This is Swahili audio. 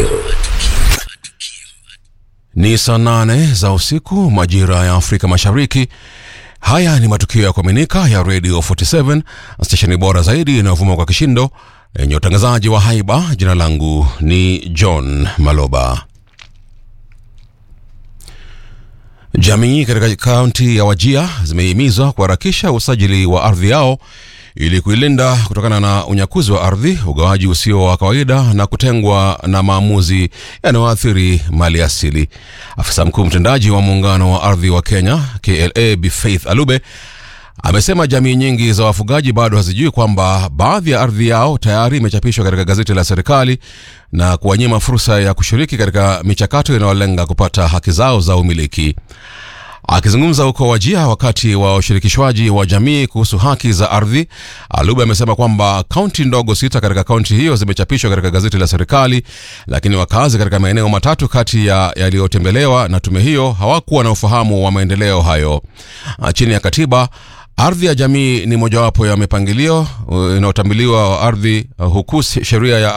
Ni saa nane za usiku majira ya Afrika Mashariki. Haya ni matukio ya kuaminika ya Radio 47 stesheni bora zaidi inayovuma kwa kishindo yenye utangazaji wa haiba. Jina langu ni John Maloba. Jamii katika kaunti ya Wajia zimehimizwa kuharakisha usajili wa ardhi yao ili kuilinda kutokana na unyakuzi wa ardhi, ugawaji usio wa kawaida na kutengwa na maamuzi yanayoathiri mali asili. Afisa mkuu mtendaji wa muungano wa ardhi wa Kenya KLA Bi Faith Alube amesema jamii nyingi za wafugaji bado hazijui kwamba baadhi ya ardhi yao tayari imechapishwa katika gazeti la serikali na kuwanyima fursa ya kushiriki katika michakato inayolenga kupata haki zao za umiliki. Akizungumza huko Wajia wakati wa ushirikishwaji wa jamii kuhusu haki za ardhi, Alube amesema kwamba kaunti ndogo sita katika kaunti hiyo zimechapishwa katika gazeti la serikali, lakini wakazi katika maeneo matatu kati ya yaliyotembelewa na tume hiyo hawakuwa na ufahamu wa maendeleo hayo. Chini ya katiba ardhi ya jamii ni mojawapo ya mipangilio inayotambuliwa ardhi, huku sheria ya